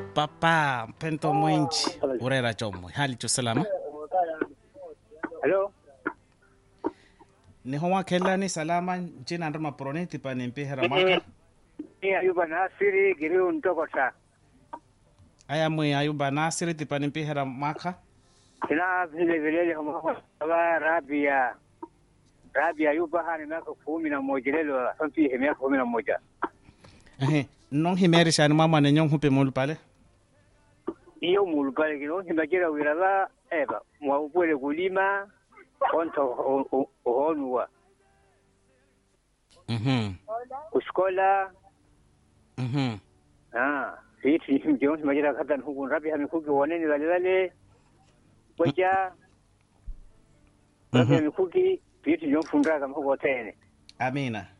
papa mpento mwinji urera chomwe hali chosalama Hello. niho wakhelani salama ncina nri maporoni tipani mpihera mwaka Ni Ayuba Nasiri Giriu Ntokota. aya mwi ayuba nasiri tipani mpihera mwaka Ina vile vile kama Rabia. Rabia Ayuba hani miaka kumi na moja lelo sampi miaka kumi na moja. ehe nong himerishani mwamwane nyong hupe mulu pale Iyo mulupale kino himbakira wirala eba mwa upwele kulima onto ohonua mhm kuskola mhm ah hiti mjion himbakira kata nhuku Rabia mikuki woneni wale wale kwaja Rabia mikuki piti jomfundaka mhuko tene amina